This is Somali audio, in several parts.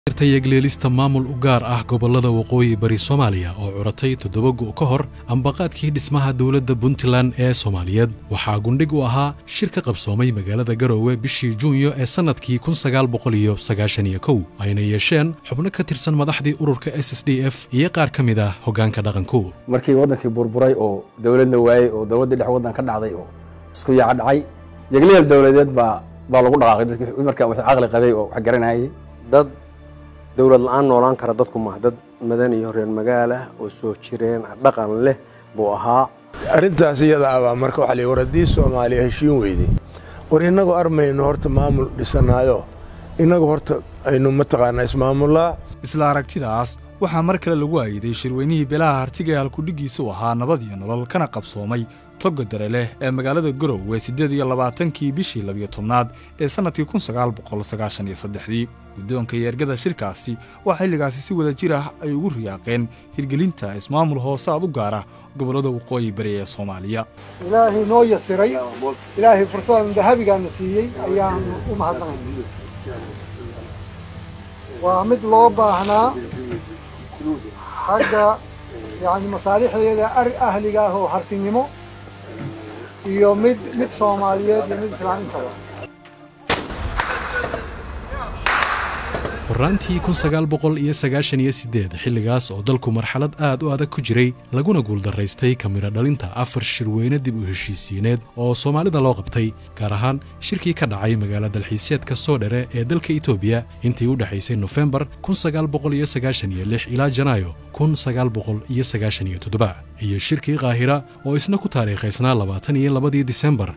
yeegleelista maamul u gaar ah gobollada waqooyi bari soomaaliya oo curatay toddoba gu' ka hor ambaqaadkii dhismaha dowladda puntland ee soomaaliyeed waxaa gundhig u ahaa shir ka qabsoomay magaalada garoowe bishii juunyo ee sannadkii ayna yeesheen xubno ka tirsan madaxdii ururka s s d f iyo qaar ka mid ah hoggaanka dhaqanku markii waddankii burburay oo dowladna waayey oo dowladdii dhex waddan ka dhacday oo isku yaaca dhacay yegleel dowladeed baa baa lagu dhaqaaqay dadkii markaa wax caqli qabay oo wax garanayay dad dowlad la-aan noolaan kara dadku maaha dad madan iyo reer magaala oo soo jireen dhaqan leh buu ahaa arrintaas iyada abaa marka waxaa la war haddii soomaaliya heshiin weyday war innagu armayno horta maamul dhisanaayo innagu horta aynu mataqaanaa ismaamullaa isla aragtidaas waxaa mar kale lagu aayiday shirweynihii beelaha hartiga ee halkudhigiisa u ahaa nabad iyo nolol kana qabsoomay toga dare leh ee magaalada garowe siddeed iyo labaatankii bishii labiyo tobnaad ee sannadkii kun sagaal boqol sagaashan iyo saddexdii guddoonka yeergada shirkaasi waa xilligaasi si wada jir ah ay ugu riyaaqeen hirgelinta ismaamul hoosaad u gaara gobollada waqooyi bari ee soomaaliya ilaahay noo yasiray ilaahay fursadan dahabigaana siiyey ayaanu u mahadnaqayna waa mid loo baahnaa xagga yani masaalixdeeda ahliga ah oo hartinimo iyo mid mid soomaaliyeed iyo mid islaamintaba horraantii xilligaas oo dalku marxalad aad u adag ku jiray laguna guuldarraystay kamira dhalinta afar shirweyne dib u heshiisiineed oo soomaalida loo qabtay gaar ahaan shirkii ka dhacay magaala dalxiiseedka soodhere ee dalka etoobiya intii u dhexaysay nofembar ilaa janaayo iyo shirkii kaahira oo isna ku taariikhaysnaa labaatan iyo labadii disembar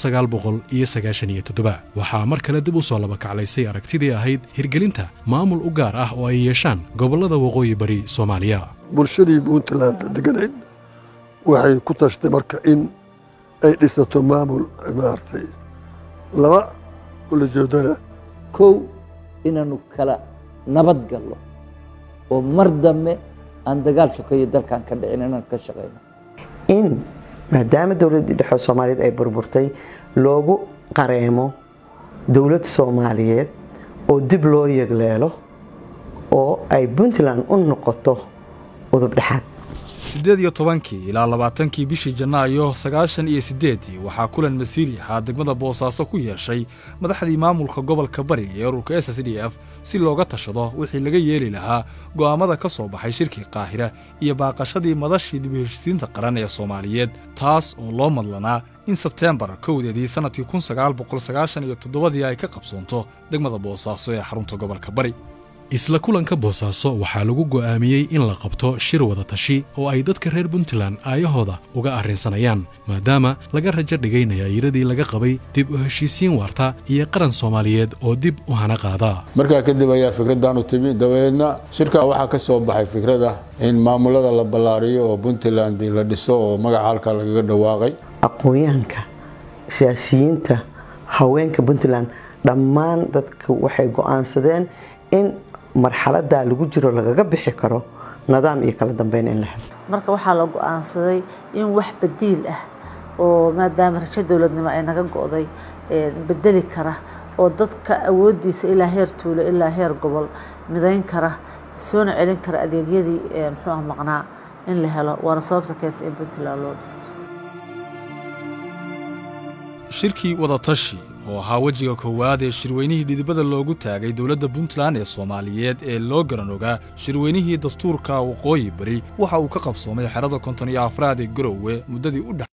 waxaa mar kale dib u soo labakaclaysay aragtidii ahayd hirgelinta maamul u gaar ah oo ay yeeshaan gobollada waqooyi bari soomaaliya bulshadii puntland deganayd waxay ku tashtay marka in ay dhisato maamul maartay laba ulajeedana kow inaannu kala nabad gallo oo mar dambe aan dagaal sokeeyo dalkan ka dhicin inaan ka shaqayno in maadaama dowladdii dhexe soomaaliyeed ay burburtay loogu qareemo dowlad soomaaliyeed oo dib loo yegleelo oo ay puntland u noqoto udub dhexaad siddeed iyo tobankii ilaa labaatankii bishii janaayo sagaashan iyo siddeedii waxaa kulan masiiri ahaa degmada boosaaso ku yeeshay madaxdii maamulka gobolka bari ee ururka s s d f si looga tashado wixii laga yeeli lahaa go'aammada ka soo baxay shirkii qaahira iyo baaqashadii madashii dib u heshisiinta qaran ee soomaaliyeed taas oo loo madlanaa in sebteembar kowdeedii sannadkii kun sagaal boqol sagaashan iyo toddobadii ay ka qabsoonto degmada boosaaso ee xarunta gobolka bari isla kulanka boosaaso waxaa lagu go'aamiyey in la qabto shir wada tashi oo ay dadka reer puntland aayahooda uga arrinsanayaan maadaama laga rajo dhigay nayaayiradii laga qabay dib u heshiisiin waarta iyo qaran soomaaliyeed oo dib u hana qaada markaa kadib ayaa fikraddan u timi dabeedna shirkaa waxaa ka soo baxay fikrada in maamulada la ballaariyo oo puntland la dhiso oo magaca halkaa lagaga dhawaaqay aqoon-yahanka siyaasiyiinta haweenka puntland dhammaan dadka waxay go'aansadeen in marxaladaa lagu jiro lagaga bixi karo nidaam iyo kala dambeyn in la helo marka waxaa la go-aansaday in wax badiil ah oo maadaama rajo dowladnimo ay naga go'day bedeli kara oo dadka awoodiisa ilaa heer tuulo ilaa heer gobol midayn kara soona celin kara adeegyadii muxuu maqnaa in la helo waana sababta keentay in puntland loo dhiso shirkii wadatashi oo ahaa wejiga koowaad ee shirweynihii dhidibada loogu taagay dowladda puntland ee soomaaliyeed ee loo garan ogaa shirweynihii dastuurka waqooyi bari waxa uu ka qabsoomay xerada konton iyo afraad ee garowe muddadii u dhex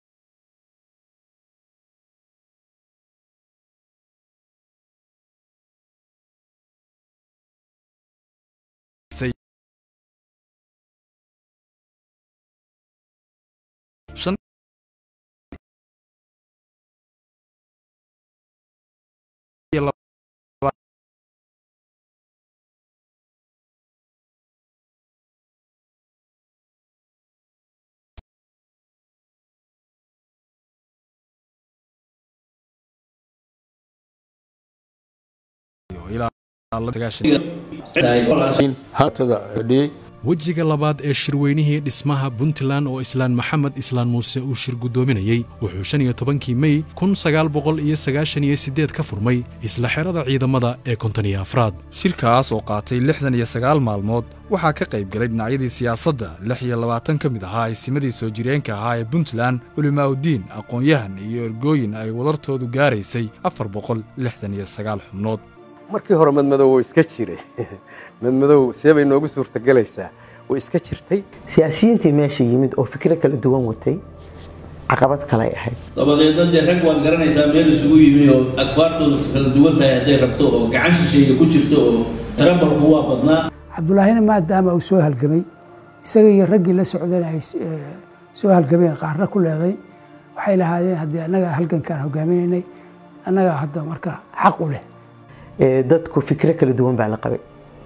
hatada dhiyey wejiga labaad ee shirweynihii dhismaha puntland oo islaan maxamed islaan muuse uu shir guddoominayey wuxuu shan iyo tobankii mey kun sagaal boqol iyo sagaashan iyo siddeed ka furmay isla xerada ciidamada ee konton iyo afraad shirkaas oo qaatay lixdan iyo sagaal maalmood waxaa ka qayb galay dhinacyadii siyaasadda lix iyo labaatan ka mid ahaa isimadii soo jireenka ahaa ee puntland culimaa'udiin aqoon-yahan iyo ergooyin ay wadartoodu gaaraysay afar boqol lixdan iyo sagaal xubnood markii hore madmadow wuu iska jiray madmadow see bay noogu suurtagelaysaa way iska jirtay siyaasiyiintii meesha yimid oo fikro kala duwan watay caqabad kalay ahayd dabadeedna dee rag waad garanaysaa meel isugu yimi oo agfaartoodu kala duwan tahay hadday rabto oo gacan shisheeye ku jirto oo tarabalku waa badnaa cabdulaahina maadaama uu soo halgamay isaga iyo raggii la socdana ay soo halgameen qaarna ku leeday waxay lahaadeen haddii annaga halgankaan hogaaminaynay annaga hadda marka xaq u leh dadku fikro kala duwan baa la qabay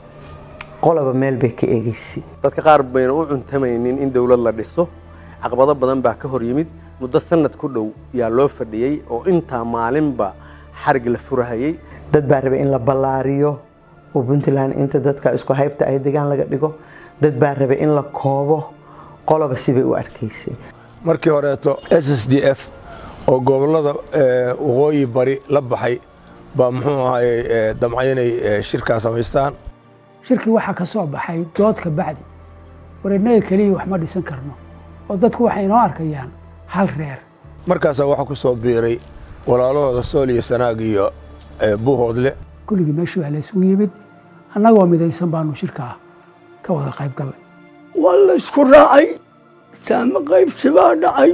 qoloba meel bay ka eegeysay dadka qaar bayna u cuntamaynin in dowlad la dhiso caqabado badan baa ka hor yimid muddo sanad ku dhow yaa loo fadhiyey oo intaa maalinba xarig la furahayey dad baa rabay in la ballaariyo oo puntland inta dadka isku haybta ay degaan laga dhigo dad baa rabay in la koobo qoloba sibay u arkaysay markii horeeto s s d f oo gobollada waqooyi bari la baxay baa muxuu ahaye damcay inay shirkaa samaystaan shirkii waxaa ka soo baxay dood ka bacdi war innaga keliya wax ma dhisan karno oo dadku waxay inoo arkayaan hal reer markaasaa waxaa ku soo biiray walaalahooda sool iyo sanaag iyo buuhoodle kulligii meeshii baa laysugu yimid annagoo midaysan baanu shirkaa ka wada qayb gallay waa la isku raacay saame qaybsi baa dhacay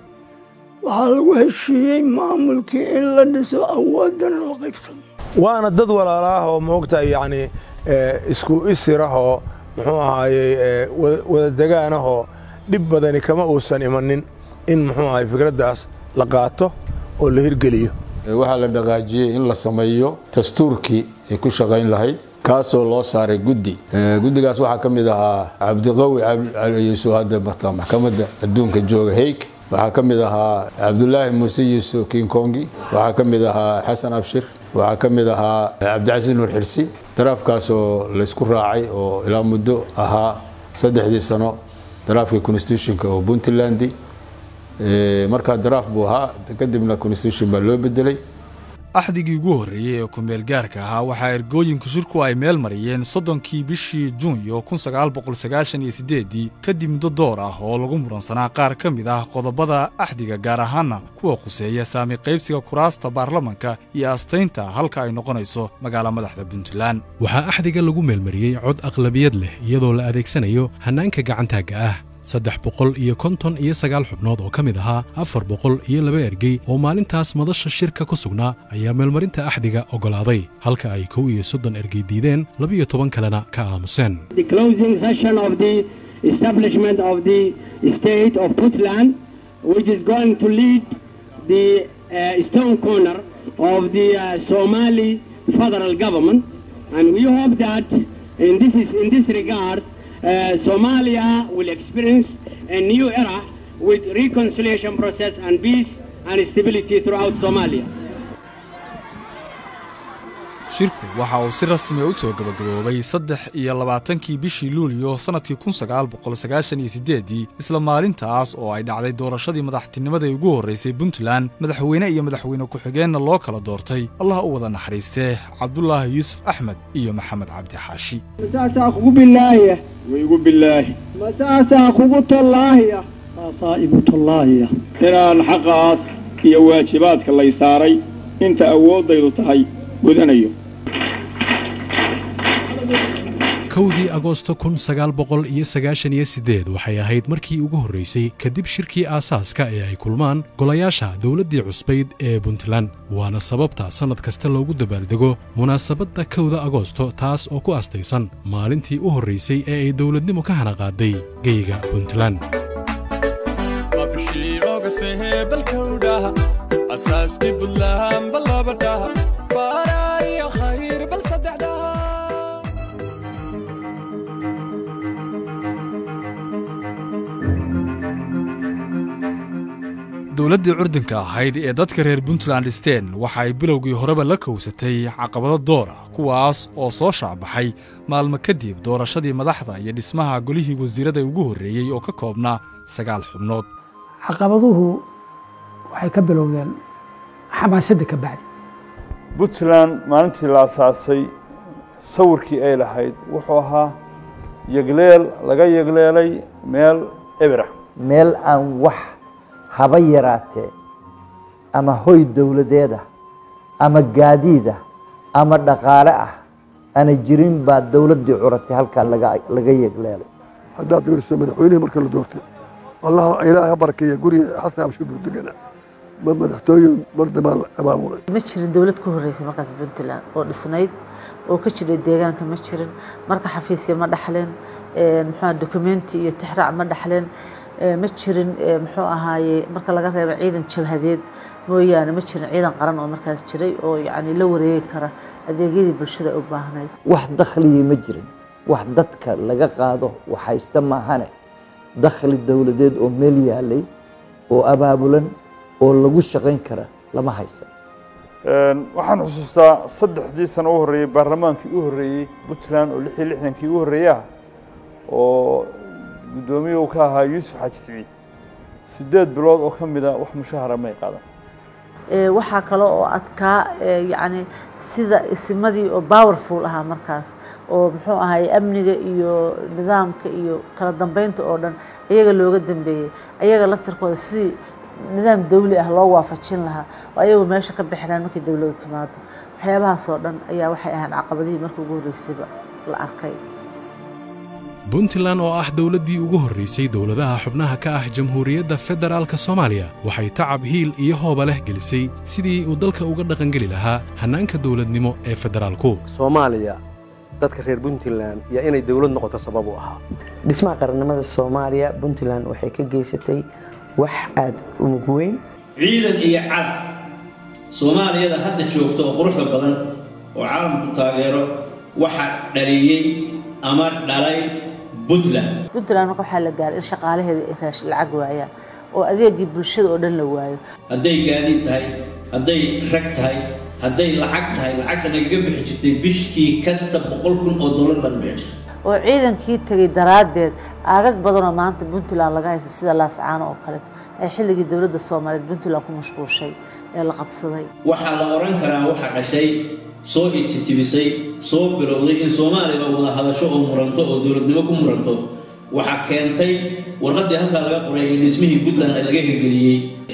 waxaa lagu heshiiyey maamulkii in la dhiso awoodana la qaybsado waana dad walaalaah oo maogtahay yacni isku isirahoo muxuu ahaayey wada degaanahoo dhib badani kama uusan imanin in muxuu ahay fikraddaas la qaato oo la hirgeliyo waxaa la dhaqaajiyey in la sameeyo dastuurkii ay ku shaqayn lahayd kaasoo loo saaray guddi guddigaas waxaa ka mid ahaa cabdiqawi yuusuf hadda marka maxkamadda adduunka jooga heyg waxaa ka mid ahaa cabdulaahi muuse yuusuf kinkongi waxaa ka mid ahaa xasan abshir waxaa ka mid ahaa cabdicasiis nuur xirsi daraafkaasoo laysku raacay oo ilaa muddo ahaa saddexdii sano daraafkii constitutionka oo puntland markaa daraaf buu ahaa kadibna constitution baa loo bedelay axdigii ugu horreeyey ee kumeel gaarka ahaa waxaa ergooyinka shirku ay meel mariyeen soddonkii bishii juunyo kun sagaal boqol sagaashan iyo siddeeddii kadib muddo door ah oo lagu muransanaa qaar ka mid ah qodobada axdiga gaar ahaana kuwa khuseeya saami qaybsiga kuraasta baarlamanka iyo astaynta halka ay noqonayso magaala madaxda puntland waxaa axdiga lagu meelmariyey cod aqlabiyad leh iyadoo la adeegsanayo hannaanka gacantaagga ah saddex boqol iyo konton iyo sagaal xubnood oo ka mid ahaa afar boqol iyo laba ergey oo maalintaas madasha shirka ku sugnaa ayaa meelmarinta axdiga oggolaaday halka ay kow iyo soddon ergey diideen labiyo toban kalena ka aamuseen Uh, Somalia will experience a new era with reconciliation process and peace and stability throughout Somalia. shirku waxa uu si rasmi u soo gabagaboobay saddex iyo labaatankii bishii luuliyo sannadkii kun sagaal boqol sagaashan iyo siddeeddii isla maalintaas oo ay dhacday doorashadii madaxtinimada ee ugu horraysay puntland madaxweyne iyo madaxweyne ku-xigeenna loo kala doortay allah u wada naxariistee cabdulaahi yuusuf axmed iyo maxamed cabdi xaashi mataasaa kugu bilaahiya waygu bilaahi mataasaa kugu tollaahiya taasaa igu tollaahiya inaan xaqaas iyo waajibaadka lay saaray inta awooddaydu tahay gudanayo kowdii agoosto kun sagaal boqol iyo sagaashan iyo siddeed waxay ahayd markii ugu horraysay kadib shirkii aasaaska ee ay kulmaan golayaasha dowladdii cusbayd ee puntland waana sababta sannad kasta loogu dabaaldego munaasabadda kowda agoosto taas oo ku astaysan maalintii u horraysay ee ay dowladnimo ka hana qaaday geyga puntland dowladdii curdinka ahayd ee dadka reer puntland dhisteen waxa ay bilowgii horeba la kowsatay caqabado doora kuwaas oo soo shaacbaxay maalmo kadib doorashadii madaxda iyo dhismaha golihii wasiirada ugu horreeyey oo ka koobnaa sagaal xubnood caqabaduhu waxay ka bilowdeen xamaasadda ka bacdi puntland maalintii la asaasay sawirkii ay lahayd wuxuu ahaa yegleel laga yegleelay meel ebira meel aan wax haba yaraatee ama hoy dowladeed ah ama gaadiid ah ama dhaqaale ah ana jirin baa dowladdii curatay halkaa laga laga yegleelay haddaad fiiriso madaxweynihii marka la doortay allaha ilaahay ha barakeeya guriga xasan abshir buu degana ma madaxtooyin mardamaa la abaabulay ma jirin dowlad ku horreysay markaas puntland oo dhisnayd oo ka jiray deegaanka ma jirin marka xafiisya ma dhaxleen muxuu documenti iyo tixraac ma dhaxleen ma jirin muxuu ahaaye marka laga reebo ciidan jabhadeed mooyaane ma jirin ciidan qaran oo markaas jiray oo yacni la wareegi kara adeegyadii bulshada u baahnayd wax dakhligii ma jirin wax dadka laga qaado wax haysta maahane dakhli dowladeed oo meel yaalay oo abaabulan oo lagu shaqayn kara lama haysan waxaan xusuustaa saddexdii sano u horreeyey baarlamaankii u horreeyey puntland oo lix iyo lixdankii u horreeyey ah oo guddoomiye uu ka ahaa yuusuf xaaji siciid sideed bilood oo ka mida wax mushahara may qaadan waxaa kale oo adkaa yacni sida isimadii oo powerful ahaa markaas oo muxuu ahaye amniga iyo nidaamka iyo kala dambeynta oo dhan iyaga looga dambeeyey ayaga laftarkooda sidii nidaam dawli ah loo waafajin lahaa oo ayagu meesha ka bixinaan markii dowladdu timaado waxyaabahaas oo dhan ayaa waxay ahaan caqabadihii markii ugu horreysayba la arkay puntland oo ah dowladdii ugu horraysay dowladaha xubnaha ka ah jamhuuriyadda federaalka soomaaliya waxay tacab hiil iyo hooba leh gelisay sidii uu dalka uga dhaqangeli lahaa hannaanka dowladnimo ee federaalku soomaaliya dadka reer puntland iyo inay dowlad noqoto sabab u ahaa dhismaha qarannimada soomaaliya puntland waxay ka geysatay wax aada u mug weyn ciidan iyo calaf soomaaliyada hadda joogta oo quruxda badan oo caalamku taageero waxa dhaliyey ama dhalay puntland puntland marka waxaa la gaaray in shaqaalaheeda ay raash lacag waayaan oo adeegii bulshada oo dhan la waayo hadday gaadiid tahay hadday rag tahay hadday lacag tahay lacagta nagaga bixi jirtay bishkii kasta boqol kun oo dollar baan bixi jirtay oo ciidankii tegay daraaddeed aagag badanoo maanta puntland laga haysto sida laascaano oo kaleeto ay xilligii dowladda soomaaliyeed puntland ku mashquushay ee la qabsaday waxaa la odhan karaa waxa dhashay soo ititibisay soo bilowday in soomaaliba wada hadasho oo muranto oo dowladnimo ku muranto waxaa keentay warqaddii halkaa laga qoray ee dhismihii puntland laga hirgeliyey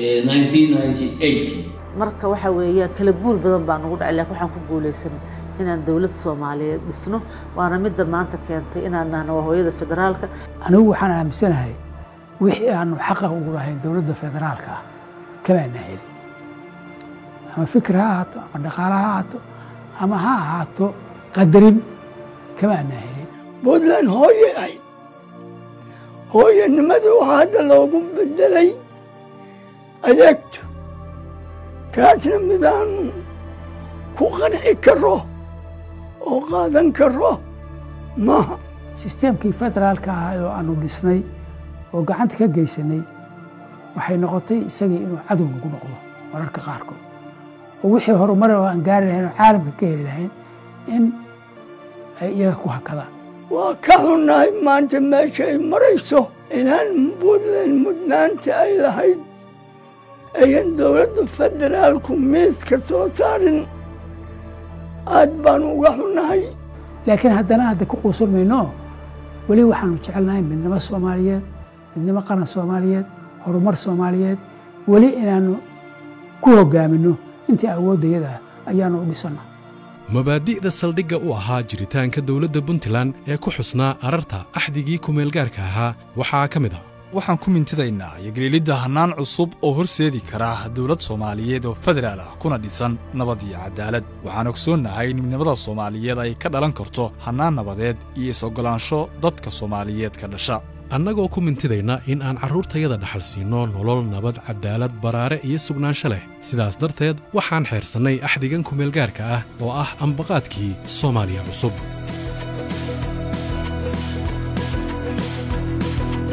marka waxa weeyaan kala guur badan baa nagu dhacay laakiin waxaan ku guulaysanay inaan dowlad soomaaliyeed dhisno waana midda maanta keentay inaan nahno waa hooyada federaalka anigu waxaan aaminsanahay wixii aanu xaqa ugu lahayn dowladda federaalka ah kamaana helin ama fikir ha ahaato ama dhaqaale ha ahaato ama ha ahaato qadarin kamaana helin puntland hooye ahayd hooyanimada waxaa hadda loogu bedelay adeegto kaasna midaanu ku qanci karo oo qaadan karo maaha sisteemkii federaalka ahaa oo aanu dhisnay oo gacanta ka geysanay waxay noqotay isagii inuu cadow nagu noqdo mararka qaarkood oo wixii horumar oo aan gaari lahayn oo caalamka ka heli lahayn in ay iyaga ku hakadaan waa ka xunnahay maanta meesha ay marayso inaan puntland mudnaanta ay lahayd ayan dowladda federaalku miiska soo saarin aad baanu uga xunnahay laakiin haddana hadda ku quusan mayno weli waxaanu jecelnahay midnimo soomaaliyeed midnimo qaran soomaaliyeed horumar soomaaliyeed weli inaanu ku hogaaminno intii awooddayada ayaanu u dhisanno mabaadi'da saldhigga u ahaa jiritaanka dowladda puntland ee ku xusnaa ararta axdigii kumeelgaarka ahaa waxaa ka mid ah waxaan ku mintidaynaa yogelielidda hannaan cusub oo horseedi kara dowlad soomaaliyeed oo federaal ah kuna dhisan nabad iyo cadaalad waxaan ogsoonnahay in midnimada soomaaliyeed ay ka dhalan karto hannaan nabadeed iyo is-oggolaansho dadka soomaaliyeed ka dhasha annagoo ku mintidayna in aan carruurtayada dhaxal siinno nolol nabad cadaalad baraare iyo sugnaansho leh sidaas darteed waxaan xeersannay axdigan kumeelgaarka ah oo ah ambaqaadkii soomaaliya cusub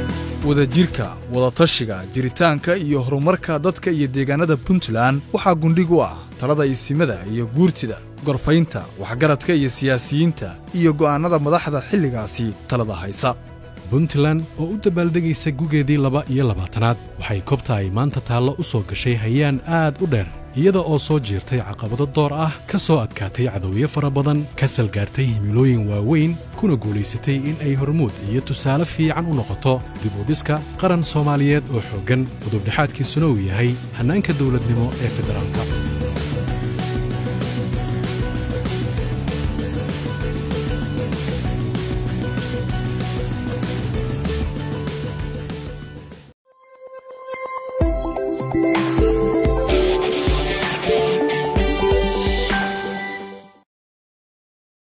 wadajirka wadatashiga jiritaanka iyo horumarka dadka iyo deegaanada puntland waxaa gundhig u ah talada isimada iyo guurtida gorfaynta waxgaradka iyo siyaasiyiinta iyo go'aannada madaxda xilligaasi talada haysa puntland oo u dabaaldegaysa gugeedii laba iyo labaatanaad waxay kobta ay maanta taallo u soo gashay hayaan aad u dheer iyada oo soo jiirtay caqabado door ah ka soo adkaatay cadowyo fara badan ka salgaartay himilooyin waaweyn kuna guulaysatay in ay hormuud iyo tusaale fiican u noqoto dib u dhiska qaran soomaaliyeed oo xooggan udubdhexaadkiisuna uu yahay hannaanka dowladnimo ee federaalka